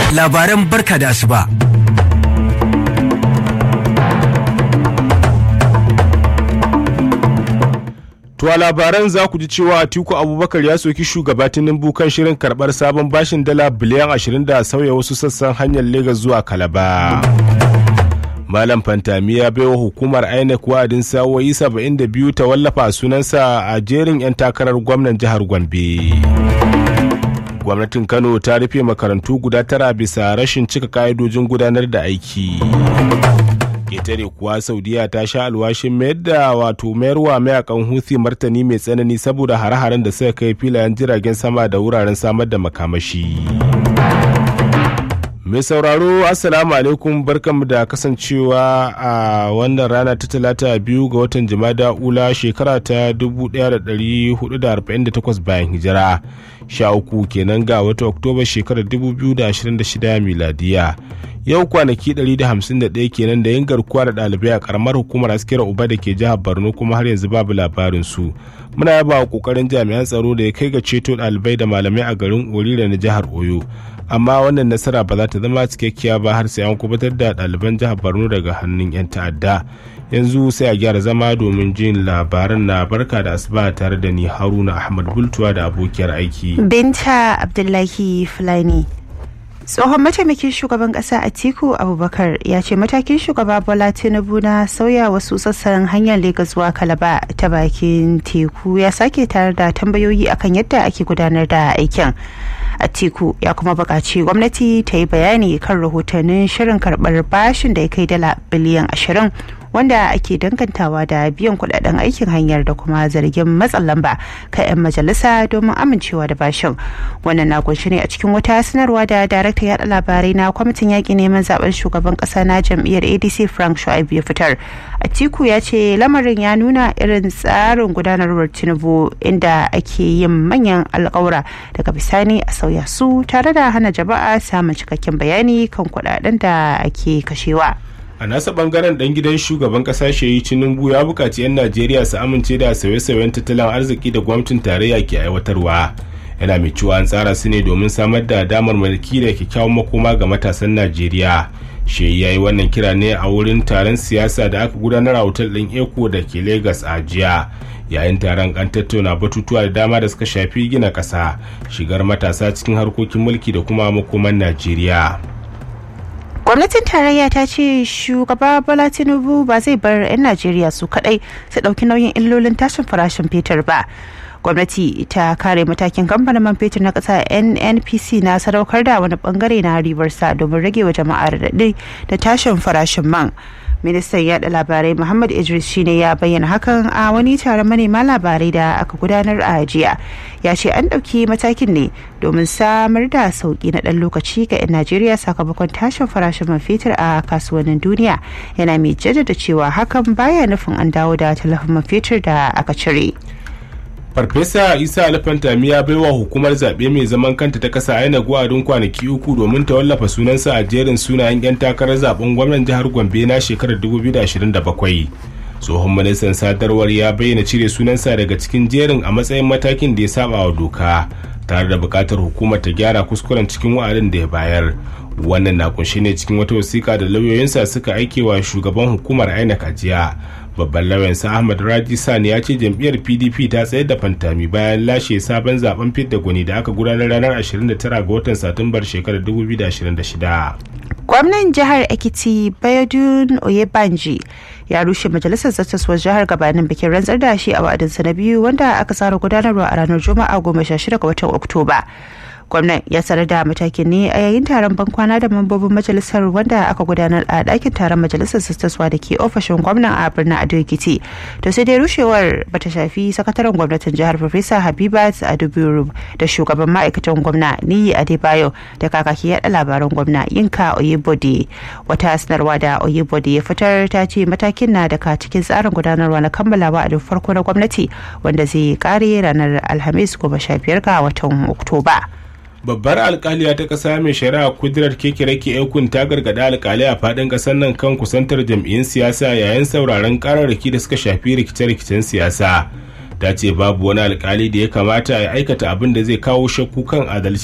labaran barka da asuba. To a labaran za ku ji cewa Atiku Abubakar ya soki shugaba Tinubu kan shirin karɓar sabon bashin dala biliyan 20 da sauya wasu sassan hanyar Legas zuwa Kalaba. Malam Fantami ya baiwa hukumar INEC wa'adin sawoyi 72 ta wallafa sunansa a jerin 'yan takarar gwamnan jihar Gombe. Gwamnatin Kano ta rufe makarantu guda tara bisa rashin cika ka'idojin gudanar da aiki. ketare kuwa saudiya ta sha alwashin mayar da wato mayarwa mayakan huthi martani mai tsanani saboda hare-haren da suka kai filayen jiragen sama da wuraren samar da makamashi mai sauraro assalamu alaikum barkanmu da kasancewa a wannan rana ta talata biyu ga watan jimada ula shekara ta 1448 bayan hijira sha uku kenan ga wata oktoba shekarar 2026 miladiya yau kwanaki 151 kenan da yin garkuwa da ɗalibai a karamar hukumar askira uba da ke jihar borno kuma har yanzu babu labarin su muna yaba wa kokarin jami'an tsaro da ya kai ga ceto ɗalibai da malamai a garin orira na jihar oyo amma wannan nasara ba za ta zama cikakkiya ba har sai an kubutar da ɗaliban jihar borno daga hannun 'yan ta'adda yanzu sai a gyara zama domin jin labaran na barka da asuba tare da ni haruna ahmad bultuwa da abokiyar aiki binta abdullahi fulani tsohon mataimakin shugaban kasa atiku abubakar ya ce matakin shugaba bola tinubu na sauya wasu sassan hanyar legas zuwa kalaba ta bakin teku ya sake tare da tambayoyi akan yadda ake gudanar da aikin atiku ya kuma buƙaci gwamnati ta yi bayani kan rahotannin shirin karɓar bashin da ya kai dala biliyan ashirin wanda ake dangantawa da biyan kudaden aikin hanyar da kuma zargin matsin lamba kan 'yan majalisa domin amincewa da bashin wannan na kunshi ne a cikin wata sanarwa da darakta yada labarai na kwamitin yaƙi neman zaben shugaban ƙasa na jam'iyyar adc frank shu'aibu ya fitar atiku ya ce lamarin ya nuna irin tsarin gudanarwar tinubu inda ake yin manyan alƙawura daga bisani a sauya su tare da hana jama'a samun cikakken bayani kan kudaden da ake kashewa. a nasa bangaren dan gidan shugaban kasa shehi tinubu ya bukaci 'yan najeriya su amince da sauye-sauyen tattalin arziki da gwamnatin tarayya ke aiwatarwa yana mai cewa an tsara su ne domin samar da damar mulki da kyakkyawan makoma ga matasan najeriya shehi ya yi wannan kira ne a wurin taron siyasa da aka gudanar a otal ɗin eko da ke lagos a jiya yayin taron an tattauna batutuwa da dama da suka shafi gina ƙasa shigar matasa cikin harkokin mulki da kuma makoman najeriya gwamnatin tarayya ta ce shugaba bola tinubu ba zai bar 'yan najeriya su kadai su dauki nauyin illolin tashin farashin fetur ba gwamnati ta kare matakin kamfanin man fetur na kasa nnpc na sadaukar da wani bangare na ribarsa domin rage wa jama'a radadi da tashin farashin man ministan yada labarai muhammad idris shine ya bayyana hakan a wani taron manema labarai da aka gudanar a jiya ya ce an ɗauki matakin ne domin samar da sauki na ɗan lokaci ga 'yan najeriya sakamakon tashin farashin man fetur a kasuwannin duniya yana mai jaddada cewa hakan baya nufin an dawo da talafin man fetur da aka cire farfesa isa alfantami ya baiwa hukumar zaɓe mai zaman kanta ta kasa aina gwadin kwanaki uku domin ta wallafa sunansa a jerin sunayen 'yan takarar zaben gwamnan jihar gombe na shekarar 2027 tsohon ministan sadarwar ya bayyana cire sunansa daga cikin jerin a matsayin matakin da ya saba wa doka tare da buƙatar hukumar ta gyara kuskuren cikin wa'adin da ya bayar wannan na kunshi ne cikin wata wasiƙa da lauyoyinsa suka aike wa shugaban hukumar inec a jiya babban lauyansa ahmad raji sani ya ce jam'iyyar pdp ta tsayar da fantami bayan lashe sabon zaben fidda gwani da aka gudanar ranar 29 ga watan satumbar shekarar 2026 gwamnan jihar ekiti bayodun oyebanji ya rushe majalisar zattaswar jihar gabanin bikin rantsar da shi a wa'adinsa na biyu wanda aka tsara gudanarwa a ranar juma'a goma sha shida ga watan oktoba gwamnan ya sanar da matakin ne a yayin taron bankwana da mambobin majalisar wanda aka gudanar a ɗakin taron majalisar sistaswa da ke ofishin gwamnan a birnin ado ekiti to sai dai rushewar bata shafi sakataren gwamnatin jihar farfesa habibat adubiru da shugaban ma'aikatan gwamna niyi adebayo da kakaki yaɗa labaran gwamna yinka oyebode wata sanarwa da oyebode ya fitar ta ce matakin na daga cikin tsarin gudanarwa na kammalawa a farko na gwamnati wanda zai kare ranar alhamis goma sha biyar ga watan oktoba. babbar alkaliya ta kasa mai shari'a kudirar kekirake ekun ta gargada alkali a fadin kasar nan kan kusantar jam'iyyun siyasa yayin sauraron kararraki da suka shafi rikice-rikicen siyasa ta ce babu wani alkali da ya kamata ya aikata abin da zai kawo shakku kan adalci